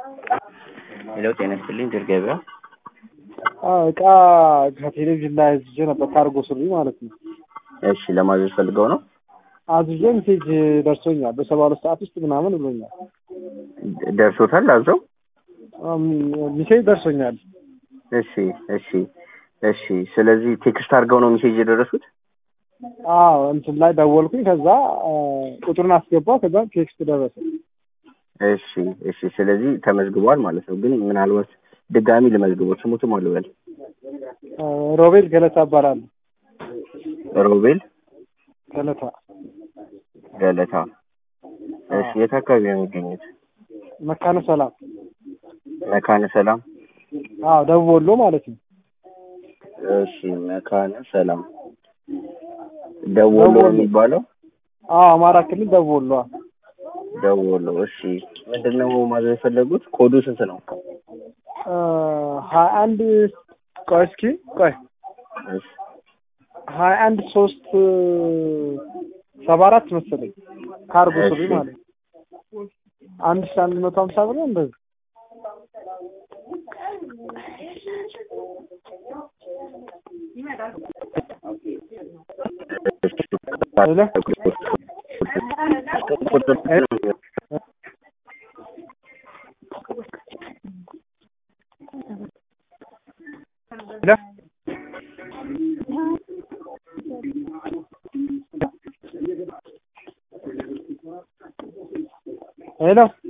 ሄሎ ጤና ይስጥልኝ ድር ገበያ እቃ ከቴሌቪዥን ላይ አዝዤ ነበር ካርጎ ስሪ ማለት ነው። እሺ ለማዘዝ ፈልገው ነው አዝዤ ሜሴጅ ደርሶኛል በሰባ ሁለት ሰዓት ውስጥ ምናምን ብሎኛል። ደርሶታል አዘው ሜሴጅ ደርሶኛል። እሺ እሺ እሺ ስለዚህ ቴክስት አድርገው ነው ሜሴጅ የደረሱት አዎ እንትን ላይ ደወልኩኝ። ከዛ ቁጥሩን አስገባ። ከዛ ቴክስት ደረሰ። እሺ እሺ ስለዚህ ተመዝግቧል ማለት ነው ግን ምናልባት ድጋሚ ልመዝግቦት ስሙትም አልበል ሮቤል ገለታ እባላለሁ። ሮቤል ገለታ ገለታ እሺ የት አካባቢ ነው የሚገኙት መካነ ሰላም መካነ ሰላም አዎ ደቡብ ወሎ ማለት ነው። እሺ መካነ ሰላም ደቡብ ወሎ ነው የሚባለው አዎ አማራ ክልል ደቡብ ወሎ አዎ። ደቡብ ወሎ እሺ ምንድነው ማዘዝ የፈለጉት ኮዱ ስንት ነው ሀያ አንድ ቆይ እስኪ ቆይ እሺ ሀያ አንድ ሶስት ሰባ አራት መሰለኝ ካርጎ ሱሪ እሺ። ማለት ነው። አንድ ሺህ አንድ መቶ ሀምሳ ብር ነው እንደዚህ ሄሎ ሄሎ ሄሎ